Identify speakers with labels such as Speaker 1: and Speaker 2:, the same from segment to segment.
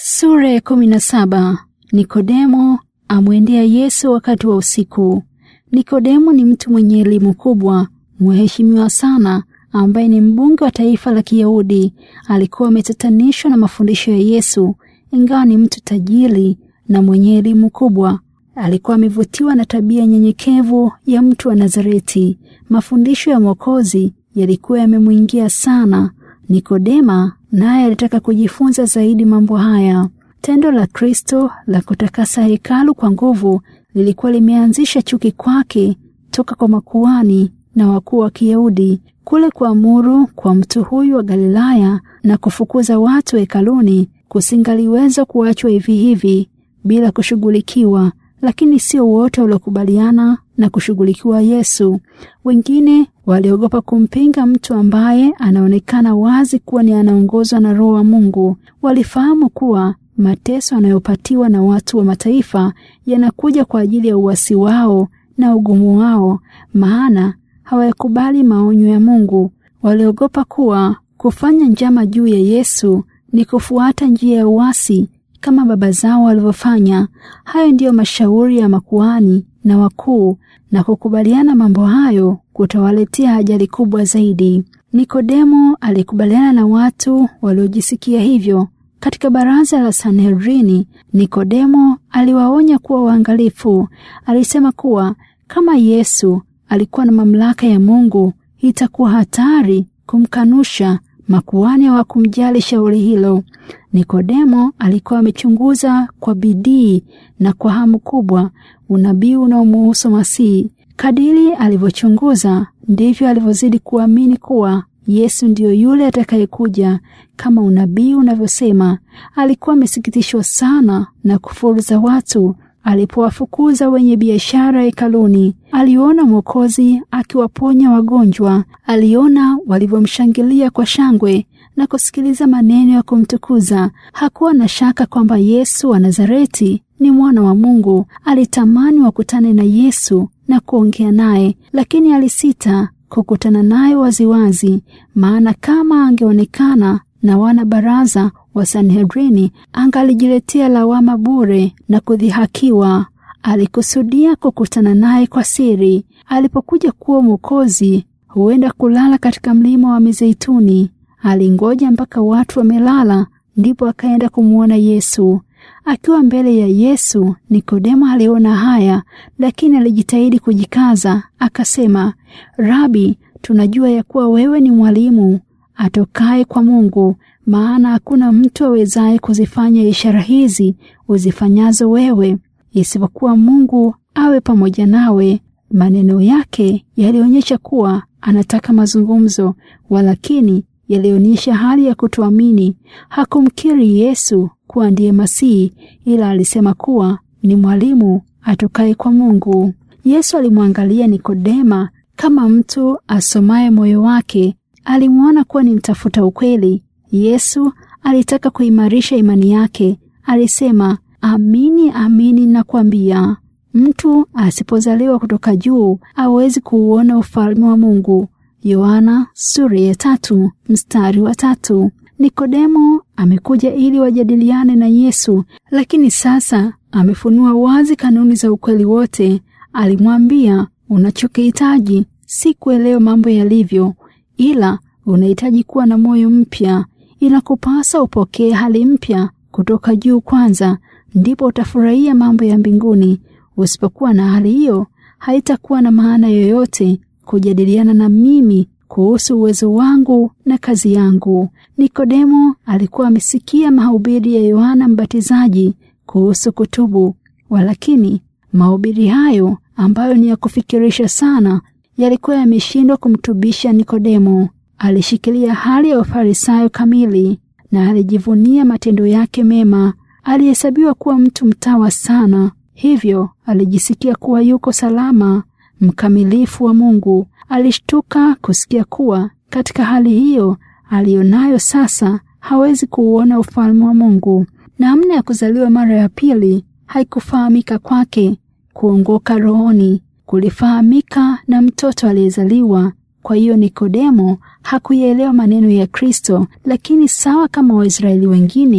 Speaker 1: Sura ya kumi na saba. Nikodemo amwendea Yesu wakati wa usiku. Nikodemo ni mtu mwenye elimu kubwa, mheshimiwa sana, ambaye ni mbunge wa taifa la Kiyahudi. Alikuwa ametatanishwa na mafundisho ya Yesu, ingawa ni mtu tajiri na mwenye elimu kubwa. Alikuwa amevutiwa na tabia nyenyekevu ya mtu wa Nazareti. Mafundisho ya Mwokozi yalikuwa yamemwingia sana. Nikodema naye alitaka kujifunza zaidi mambo haya. Tendo la Kristo la kutakasa hekalu kwa nguvu lilikuwa limeanzisha chuki kwake toka kwa makuhani na wakuu wa Kiyahudi. Kule kuamuru kwa mtu huyu wa Galilaya na kufukuza watu hekaluni kusingaliweza kuachwa hivi hivi bila kushughulikiwa, lakini sio wote waliokubaliana na kushughulikiwa Yesu. Wengine waliogopa kumpinga mtu ambaye anaonekana wazi kuwa ni anaongozwa na Roho wa Mungu. Walifahamu kuwa mateso anayopatiwa na watu wa mataifa yanakuja kwa ajili ya uasi wao na ugumu wao, maana hawayakubali maonyo ya Mungu. Waliogopa kuwa kufanya njama juu ya Yesu ni kufuata njia ya uasi kama baba zao walivyofanya. Hayo ndiyo mashauri ya makuhani na wakuu, na kukubaliana mambo hayo kutawaletea ajali kubwa zaidi. Nikodemo alikubaliana na watu waliojisikia hivyo. Katika baraza la Sanhedrini, Nikodemo aliwaonya kuwa waangalifu. Alisema kuwa kama Yesu alikuwa na mamlaka ya Mungu, itakuwa hatari kumkanusha. Makuhani hawakumjali shauri hilo. Nikodemo alikuwa amechunguza kwa bidii na kwa hamu kubwa unabii unaomuhusu Masihi. Kadiri alivyochunguza ndivyo alivyozidi kuamini kuwa Yesu ndiyo yule atakayekuja kama unabii unavyosema. Alikuwa amesikitishwa sana na kufuru za watu alipowafukuza wenye biashara hekaluni. Aliona Mwokozi akiwaponya wagonjwa, aliona walivyomshangilia kwa shangwe na kusikiliza maneno ya kumtukuza. Hakuwa na shaka kwamba Yesu wa Nazareti ni mwana wa Mungu. Alitamani wakutane na Yesu na kuongea naye, lakini alisita kukutana naye waziwazi, maana kama angeonekana na wana baraza wa Sanhedrini angalijiletea lawama bure na kudhihakiwa. Alikusudia kukutana naye kwa siri. Alipokuja kuwa Mwokozi, huenda kulala katika mlima wa Mizeituni. Alingoja mpaka watu wamelala, ndipo akaenda kumwona Yesu. Akiwa mbele ya Yesu, Nikodemo aliona haya, lakini alijitahidi kujikaza. Akasema, Rabi, tunajua ya kuwa wewe ni mwalimu atokaye kwa Mungu, maana hakuna mtu awezaye kuzifanya ishara hizi uzifanyazo wewe, isipokuwa Mungu awe pamoja nawe. Maneno yake yalionyesha kuwa anataka mazungumzo, walakini yalionyesha hali ya kutoamini. Hakumkiri Yesu kuwa ndiye Masihi, ila alisema kuwa ni mwalimu atokaye kwa Mungu. Yesu alimwangalia Nikodema kama mtu asomaye moyo wake. Alimwona kuwa ni mtafuta ukweli. Yesu alitaka kuimarisha imani yake. Alisema, amini amini nakwambia, mtu asipozaliwa kutoka juu hawezi kuuona ufalme wa Mungu. Yohana sura ya tatu mstari wa tatu. Nikodemo amekuja ili wajadiliane na Yesu, lakini sasa amefunua wazi kanuni za ukweli wote. Alimwambia, unachokihitaji si kuelewa mambo yalivyo, ila unahitaji kuwa na moyo mpya. Inakupasa upokee hali mpya kutoka juu kwanza, ndipo utafurahia mambo ya mbinguni. Usipokuwa na hali hiyo, haitakuwa na maana yoyote kujadiliana na mimi kuhusu uwezo wangu na kazi yangu. Nikodemo alikuwa amesikia mahubiri ya Yohana Mbatizaji kuhusu kutubu, walakini mahubiri hayo ambayo ni ya kufikirisha sana yalikuwa yameshindwa kumtubisha Nikodemo. Alishikilia hali ya ufarisayo kamili na alijivunia matendo yake mema. Alihesabiwa kuwa mtu mtawa sana, hivyo alijisikia kuwa yuko salama, mkamilifu wa Mungu. Alishtuka kusikia kuwa katika hali hiyo aliyonayo sasa hawezi kuuona ufalme wa Mungu. Namna ya kuzaliwa mara ya pili haikufahamika kwake. Kuongoka rohoni kulifahamika na mtoto aliyezaliwa. Kwa hiyo Nikodemo hakuyaelewa maneno ya Kristo, lakini sawa kama Waisraeli wengine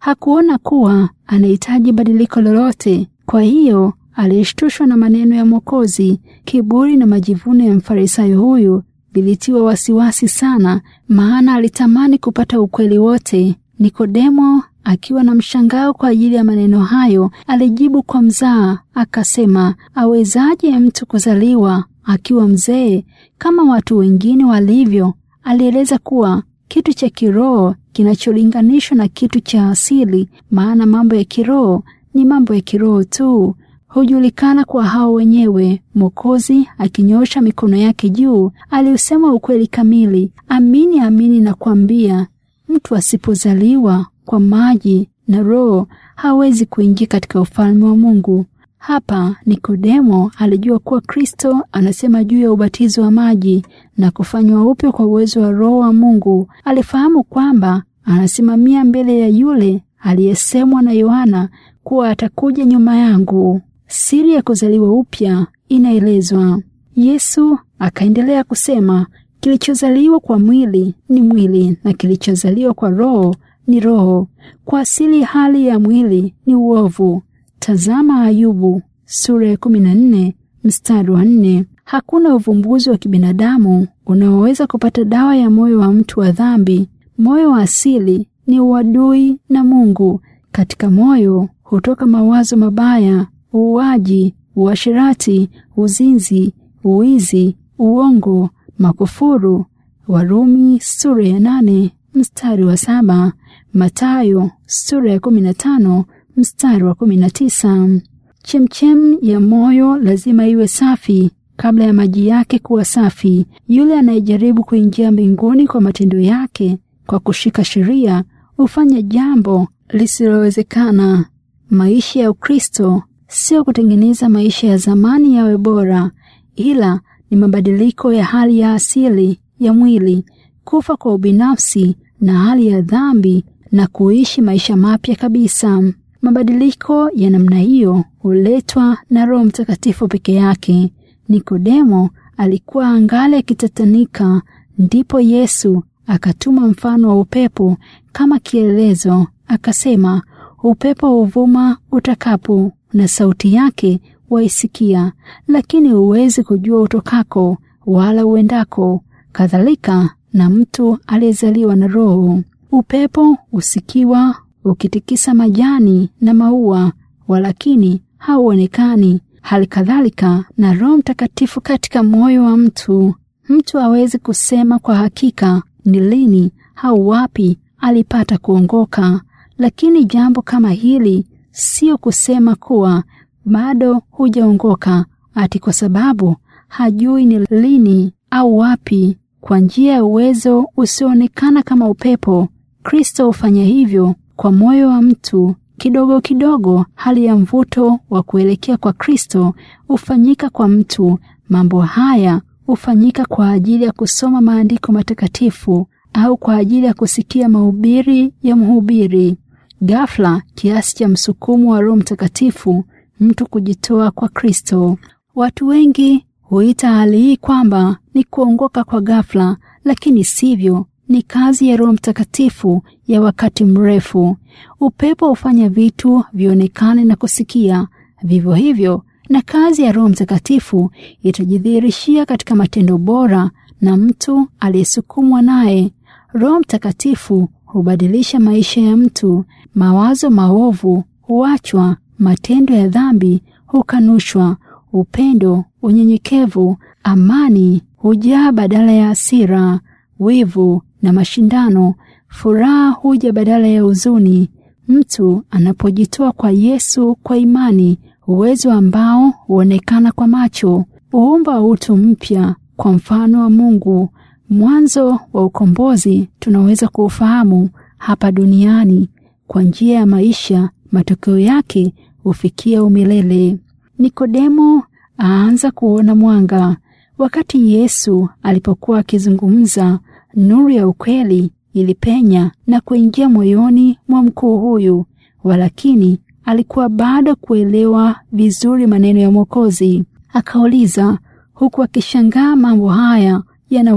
Speaker 1: Hakuona kuwa anahitaji badiliko lolote. Kwa hiyo alishtushwa na maneno ya Mwokozi. Kiburi na majivuno ya mfarisayo huyu vilitiwa wasiwasi sana, maana alitamani kupata ukweli wote. Nikodemo akiwa na mshangao kwa ajili ya maneno hayo, alijibu kwa mzaa akasema, awezaje mtu kuzaliwa akiwa mzee kama watu wengine walivyo? Alieleza kuwa kitu cha kiroho kinacholinganishwa na kitu cha asili, maana mambo ya kiroho ni mambo ya kiroho tu, hujulikana kwa hao wenyewe. Mwokozi akinyosha mikono yake juu, aliusema ukweli kamili. Amini amini nakwambia, mtu asipozaliwa kwa maji na Roho hawezi kuingia katika ufalme wa Mungu. Hapa Nikodemo alijua kuwa Kristo anasema juu ya ubatizo wa maji na kufanywa upya kwa uwezo wa Roho wa Mungu. Alifahamu kwamba anasimamia mbele ya yule aliyesemwa na Yohana kuwa atakuja nyuma yangu. Siri ya kuzaliwa upya inaelezwa. Yesu akaendelea kusema, kilichozaliwa kwa mwili ni mwili na kilichozaliwa kwa roho ni roho. Kwa asili hali ya mwili ni uovu. Tazama Ayubu sura ya kumi na nne mstari wa nne. Hakuna uvumbuzi wa kibinadamu unaoweza kupata dawa ya moyo wa mtu wa dhambi. Moyo wa asili ni uadui na Mungu. Katika moyo hutoka mawazo mabaya, uuaji, uasherati, uzinzi, uizi, uongo, makufuru. Warumi sura ya nane mstari wa saba. Matayo sura ya kumi na tano mstari wa kumi na tisa. Chemchem ya moyo lazima iwe safi kabla ya maji yake kuwa safi. Yule anayejaribu kuingia mbinguni kwa matendo yake, kwa kushika sheria, hufanya jambo lisilowezekana. Maisha ya Ukristo sio kutengeneza maisha ya zamani yawe bora, ila ni mabadiliko ya hali ya asili ya mwili, kufa kwa ubinafsi na hali ya dhambi na kuishi maisha mapya kabisa. Mabadiliko ya namna hiyo huletwa na Roho Mtakatifu peke yake. Nikodemo alikuwa angali akitatanika, ndipo Yesu akatuma mfano wa upepo kama kielelezo, akasema, upepo huvuma utakapo, na sauti yake waisikia, lakini huwezi kujua utokako wala uendako. Kadhalika na mtu aliyezaliwa na Roho. Upepo usikiwa ukitikisa majani na maua, walakini hauonekani. Hali kadhalika na Roho Mtakatifu katika moyo wa mtu. Mtu hawezi kusema kwa hakika ni lini au wapi alipata kuongoka, lakini jambo kama hili sio kusema kuwa bado hujaongoka ati kwa sababu hajui ni lini au wapi. Kwa njia ya uwezo usioonekana kama upepo, Kristo hufanya hivyo kwa moyo wa mtu. Kidogo kidogo, hali ya mvuto wa kuelekea kwa Kristo hufanyika kwa mtu. Mambo haya hufanyika kwa ajili ya kusoma maandiko matakatifu au kwa ajili ya kusikia mahubiri ya mhubiri. Ghafla, kiasi cha msukumo wa Roho Mtakatifu, mtu kujitoa kwa Kristo. Watu wengi huita hali hii kwamba ni kuongoka kwa ghafla, lakini sivyo. Ni kazi ya Roho Mtakatifu ya wakati mrefu. Upepo hufanya vitu vionekane na kusikia. Vivyo hivyo na kazi ya Roho Mtakatifu itajidhihirishia katika matendo bora na mtu aliyesukumwa naye. Roho Mtakatifu hubadilisha maisha ya mtu. Mawazo maovu huachwa, matendo ya dhambi hukanushwa, upendo, unyenyekevu, amani hujaa badala ya hasira, wivu na mashindano. Furaha huja badala ya huzuni. Mtu anapojitoa kwa Yesu kwa imani, uwezo ambao huonekana kwa macho huumba utu mpya kwa mfano wa Mungu. Mwanzo wa ukombozi tunaweza kuufahamu hapa duniani kwa njia ya maisha, matokeo yake hufikia umilele. Nikodemo aanza kuona mwanga. Wakati Yesu alipokuwa akizungumza, nuru ya ukweli ilipenya na kuingia moyoni mwa mkuu huyu, walakini alikuwa bado kuelewa vizuri maneno ya Mwokozi. Akauliza huku akishangaa mambo haya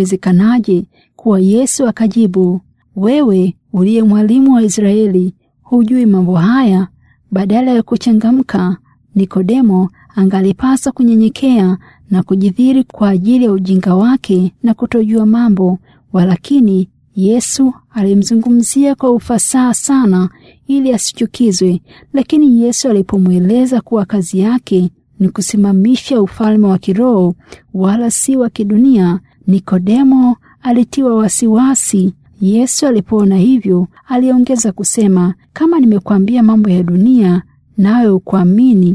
Speaker 1: yanawezekanaje kuwa? Yesu akajibu, wewe uliye mwalimu wa Israeli hujui mambo haya? Badala ya kuchangamka, Nikodemo angalipaswa kunyenyekea na kujidhiri kwa ajili ya ujinga wake na kutojua mambo, walakini Yesu alimzungumzia kwa ufasaha sana ili asichukizwe. Lakini Yesu alipomweleza kuwa kazi yake ni kusimamisha ufalme wa kiroho wala si wa kidunia, Nikodemo alitiwa wasiwasi. Yesu alipoona hivyo, aliongeza kusema, kama nimekwambia mambo ya dunia nawe ukuamini,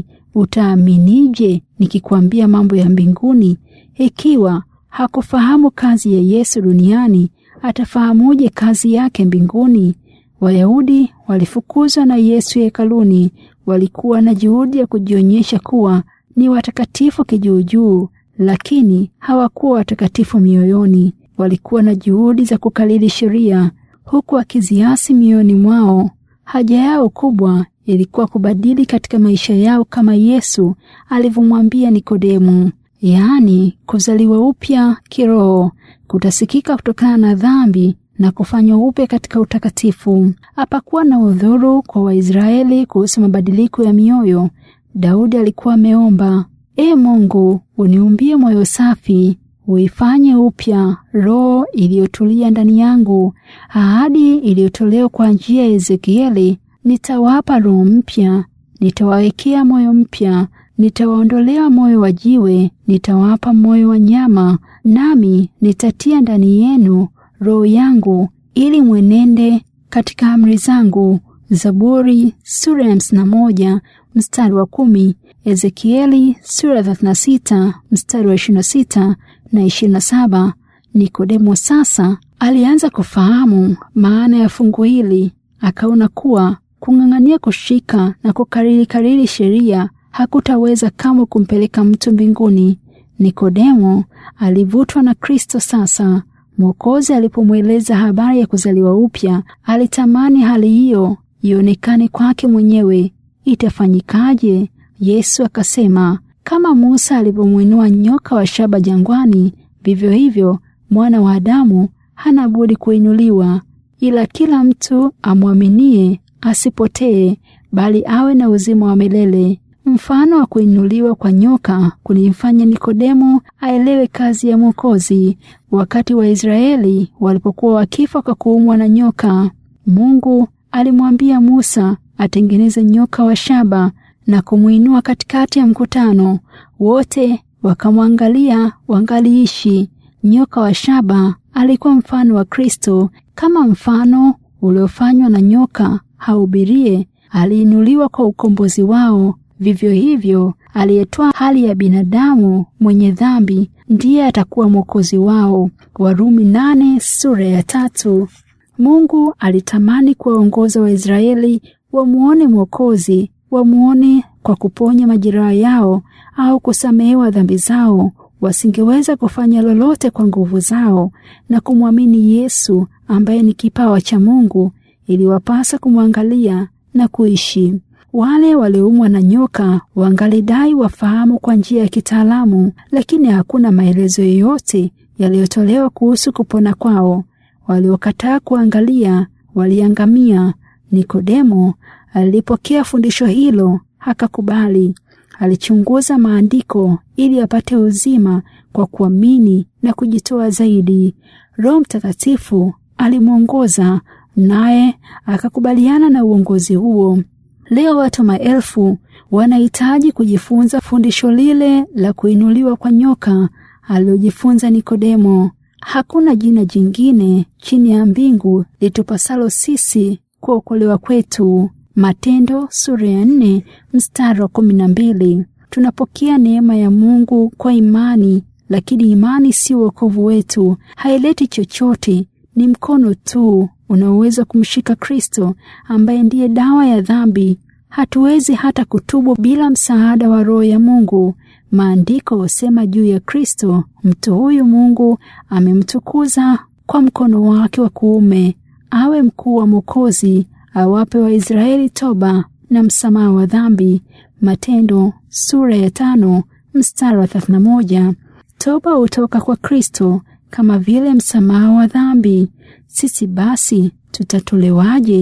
Speaker 1: utaaminije nikikwambia mambo ya mbinguni? Ikiwa hakufahamu kazi ya Yesu duniani, atafahamuje kazi yake mbinguni? Wayahudi walifukuzwa na Yesu hekaluni. Walikuwa na juhudi ya kujionyesha kuwa ni watakatifu kijuujuu, lakini hawakuwa watakatifu mioyoni. Walikuwa na juhudi za kukalili sheria, huku wakiziasi mioyoni mwao. Haja yao kubwa ilikuwa kubadili katika maisha yao kama Yesu alivyomwambia Nikodemu, yaani kuzaliwa upya kiroho kutasikika kutokana na dhambi na kufanywa upya katika utakatifu. Hapakuwa na udhuru kwa Waisraeli kuhusu mabadiliko ya mioyo. Daudi alikuwa ameomba, E Mungu, uniumbie moyo safi, uifanye upya roho iliyotulia ndani yangu. Ahadi iliyotolewa kwa njia ya Ezekieli, nitawapa roho mpya, nitawawekea moyo mpya, nitawaondolea moyo wa jiwe, nitawapa moyo wa nyama, nami nitatia ndani yenu roho yangu, ili mwenende katika amri zangu. Zaburi sura ya hamsini na moja mstari wa kumi. Ezekieli sura ya thelathini na sita mstari wa ishirini na sita na ishirini na saba. Nikodemo sasa alianza kufahamu maana ya fungu hili, akaona kuwa kung'ang'ania kushika na kukariri kariri sheria hakutaweza kamwe kumpeleka mtu mbinguni. Nikodemo alivutwa na Kristo sasa. Mwokozi alipomweleza habari ya kuzaliwa upya, alitamani hali hiyo ionekane kwake mwenyewe. Itafanyikaje? Yesu akasema, kama Musa alivyomwinua nyoka wa shaba jangwani, vivyo hivyo mwana wa Adamu hana budi kuinuliwa, ila kila mtu amwaminie asipotee, bali awe na uzima wa milele. Mfano wa kuinuliwa kwa nyoka kulimfanya Nikodemo aelewe kazi ya Mwokozi. Wakati Waisraeli walipokuwa wakifa kwa kuumwa na nyoka, Mungu alimwambia Musa atengeneze nyoka wa shaba na kumwinua katikati ya mkutano. Wote wakamwangalia wangaliishi. Nyoka wa shaba alikuwa mfano wa Kristo. Kama mfano uliofanywa na nyoka haubirie aliinuliwa kwa ukombozi wao, vivyo hivyo aliyetoa hali ya binadamu mwenye dhambi ndiye atakuwa mwokozi wao. Warumi nane sura ya tatu. Mungu alitamani kuwaongoza Waisraeli wamuone Mwokozi, wamuone kwa kuponya majeraha yao au kusamehewa dhambi zao. Wasingeweza kufanya lolote kwa nguvu zao na kumwamini Yesu ambaye ni kipawa cha Mungu. Iliwapasa kumwangalia na kuishi. Wale walioumwa na nyoka wangalidai wafahamu kwa njia ya kitaalamu, lakini hakuna maelezo yoyote yaliyotolewa kuhusu kupona kwao. Waliokataa kuangalia waliangamia. Nikodemo alipokea fundisho hilo, hakakubali. Alichunguza maandiko ili apate uzima kwa kuamini na kujitoa zaidi. Roho Mtakatifu alimwongoza naye akakubaliana na uongozi huo. Leo watu maelfu wanahitaji kujifunza fundisho lile la kuinuliwa kwa nyoka alilojifunza Nikodemo. Hakuna jina jingine chini ya mbingu litupasalo sisi kuokolewa kwetu. Matendo sura ya nne mstari wa kumi na mbili. Tunapokea neema ya Mungu kwa imani, lakini imani si wokovu wetu, haileti chochote. Ni mkono tu unaoweza kumshika Kristo ambaye ndiye dawa ya dhambi. Hatuwezi hata kutubu bila msaada wa Roho ya Mungu. Maandiko husema juu ya Kristo, mtu huyu Mungu amemtukuza kwa mkono wake wa kuume, awe mkuu wa Mwokozi, awape Waisraeli toba na msamaha wa dhambi. Matendo sura ya tano mstari wa thelathini na moja. Toba hutoka kwa Kristo kama vile msamaha wa dhambi. Sisi basi tutatolewaje?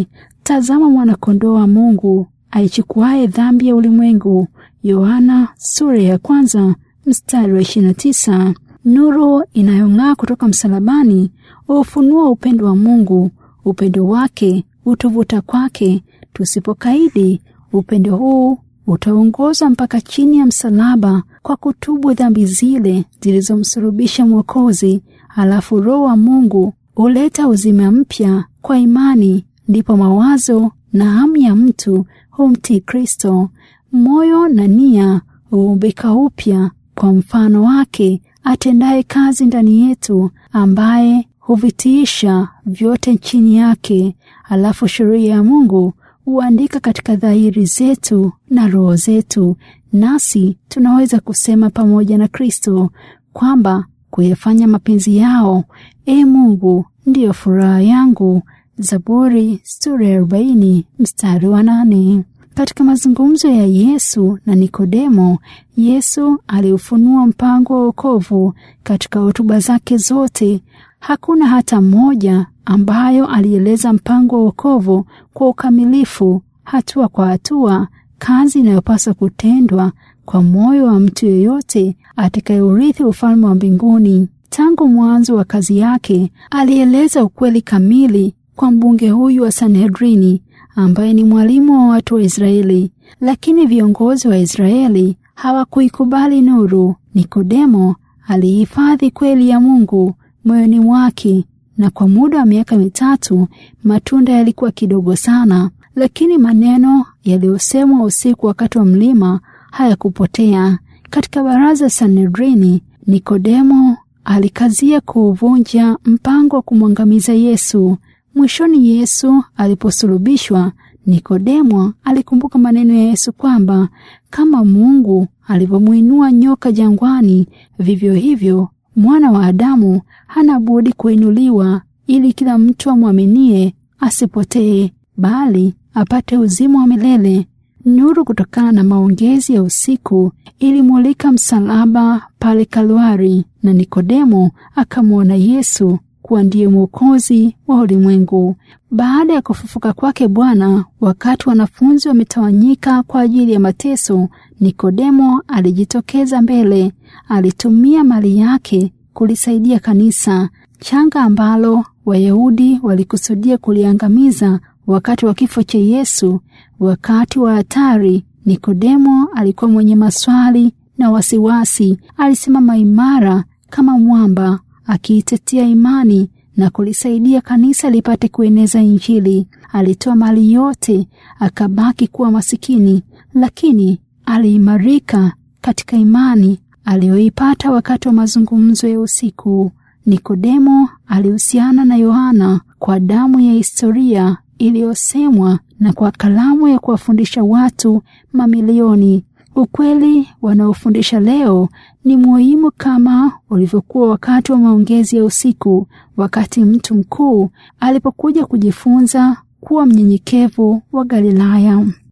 Speaker 1: Tazama mwana-kondoo wa Mungu aichukuaye dhambi ya ulimwengu. Yohana sura ya kwanza mstari wa 29. Nuru inayong'aa kutoka msalabani hufunua upendo wa Mungu. Upendo wake utuvuta kwake. Tusipokaidi upendo huu utaongoza mpaka chini ya msalaba kwa kutubu dhambi zile zilizomsulubisha Mwokozi. Halafu Roho wa Mungu huleta uzima mpya kwa imani, ndipo mawazo na hamu ya mtu humtii Kristo. Moyo na nia huumbika upya kwa mfano wake atendaye kazi ndani yetu, ambaye huvitiisha vyote chini yake. Halafu sheria ya Mungu huandika katika dhahiri zetu na roho zetu, nasi tunaweza kusema pamoja na Kristo kwamba kuyafanya mapenzi yao, e Mungu, ndiyo furaha yangu. Zaburi sura ya arobaini mstari wa nane. Katika mazungumzo ya Yesu na Nikodemo, Yesu aliufunua mpango wa wokovu katika hotuba zake zote. Hakuna hata mmoja ambayo alieleza mpango wa wokovu kwa ukamilifu, hatua kwa hatua, kazi inayopaswa kutendwa kwa moyo wa mtu yeyote atakayeurithi ufalme wa mbinguni. Tangu mwanzo wa kazi yake, alieleza ukweli kamili kwa mbunge huyu wa Sanhedrini ambaye ni mwalimu wa watu wa Israeli, lakini viongozi wa Israeli hawakuikubali nuru. Nikodemo alihifadhi kweli ya Mungu moyoni mwake, na kwa muda wa miaka mitatu matunda yalikuwa kidogo sana, lakini maneno yaliyosemwa usiku wakati wa mlima hayakupotea. Katika baraza Sanhedrini, Nikodemo alikazia kuuvunja mpango wa kumwangamiza Yesu. Mwishoni Yesu aliposulubishwa, Nikodemo alikumbuka maneno ya Yesu kwamba kama Mungu alivyomwinua nyoka jangwani, vivyo hivyo mwana wa Adamu hana budi kuinuliwa, ili kila mtu amwaminie asipotee, bali apate uzima wa milele. Nuru kutokana na maongezi ya usiku ilimulika msalaba pale Kalwari, na Nikodemo akamwona Yesu kuwa ndiye mwokozi wa ulimwengu. Baada ya kufufuka kwake Bwana, wakati wanafunzi wametawanyika kwa ajili ya mateso, Nikodemo alijitokeza mbele. Alitumia mali yake kulisaidia kanisa changa ambalo Wayahudi walikusudia kuliangamiza wakati wa kifo cha Yesu. Wakati wa hatari, Nikodemo alikuwa mwenye maswali na wasiwasi. Alisimama imara kama mwamba akiitetea imani na kulisaidia kanisa lipate kueneza Injili. Alitoa mali yote, akabaki kuwa masikini, lakini aliimarika katika imani aliyoipata wakati wa mazungumzo ya usiku. Nikodemo alihusiana na Yohana kwa damu ya historia iliyosemwa na kwa kalamu ya kuwafundisha watu mamilioni. Ukweli wanaofundisha leo ni muhimu kama ulivyokuwa wakati wa maongezi ya usiku, wakati mtu mkuu alipokuja kujifunza kuwa mnyenyekevu wa Galilaya.